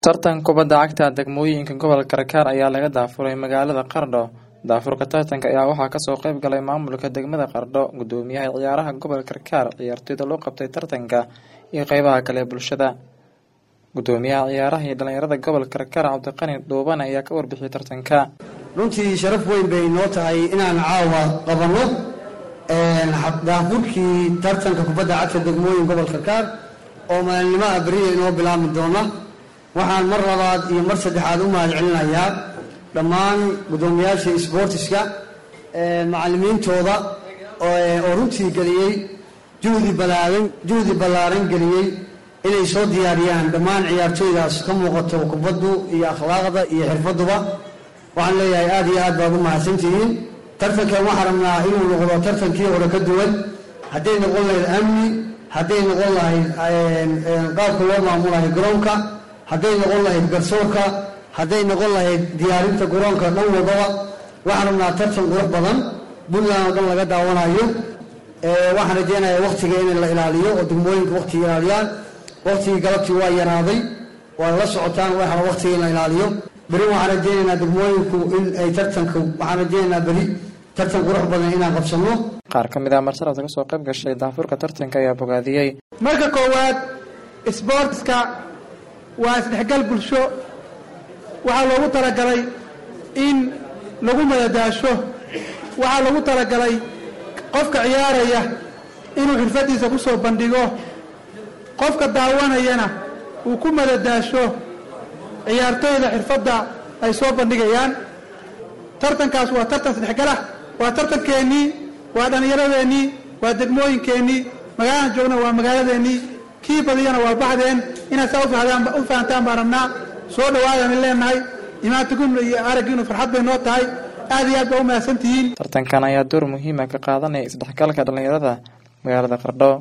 Tartan kubadda cagta degmooyinka gobolka Karkar ayaa laga daafuray magaalada Qardho. Daafurka tartanka ayaa waxaa kasoo qayb galay maamulka degmada Qardho, gudoomiyaha ciyaaraha gobolka Karkar, ciyaartoyda loo qabtay tartanka, iyo qeybaha kale ee bulshada. Gudoomiyaha ciyaaraha iyo dhalinyarada gobolka Karkar Cabdiqani Dhuuban ayaa ka warbixiyay tartanka. runtii sharaf weyn bay noo tahay inaan caawa qabanno daafurkii tartanka kubadda cagta degmooyin gobolka Karkar oo maalinnimaha beriya inoo bilaabmi doona waxaan mar labaad iyo mar saddexaad u mahad celinayaa dhammaan guddoomiyaasha isboortiska macallimiintooda oo runtii geliyey juhdi balaaran juhdi ballaaran geliyey inay soo diyaariyaan dhammaan ciyaartooydaas ka muuqato kubaddu iyo akhlaaqda iyo xirfaduba waxaan leeyahay aad iyo aad baad u mahadsantihiin tartankan waxaan rabnaa inuu noqdo tartankii hore ka duwan hadday noqon lahayd amni hadday noqon lahayd qaabka loo maamulayo garoonka hadday noqon lahayd garsoorka hadday noqon lahayd diyaarinta garoonka dhan wadaba waxaan rabnaa tartan qurux badan puntland oo dhan laga daawanayo waxaan rajeynayaa waktiga in la ilaaliyo oo degmooyinka waktiga ilaaliyaan waktigii galabtii waa yaraaday waa la socotaan waxaa waktiga in la ilaaliyo beri waxaan rajeynaynaa degmooyinku in ay tartanka waxaan rajeynaynaa beri tartan qurux badan inaan qabsano Qaar ka mid ah marsalabta kasoo qayb gashay daafurka tartanka ayaa bogaadiyey. marka koowaad isboortiska waa isdhexgal bulsho waxaa loogu talagalay in lagu madadaasho waxaa loogu talagalay qofka ciyaaraya inuu xirfadiisa ku soo bandhigo qofka daawanayana uu ku madadaasho ciyaartooyda xirfadda ay soo bandhigayaan tartankaas waa tartan isdhexgalah waa tartankeennii waa dhallinyaradeenii waa degmooyinkeennii magaaladan joogna waa magaaladeennii kii badiyana waa baxdeen inaad saa u fahantaan baan rabnaa soo dhawaadaan leenahay imaantigunna iyo araggiinu farxad bay noo tahay aad iyo aad baa u mahadsantihiin Tartankan ayaa door muhiim ah ka qaadanaya isdhexgalka dhalinyarada magaalada Qardho.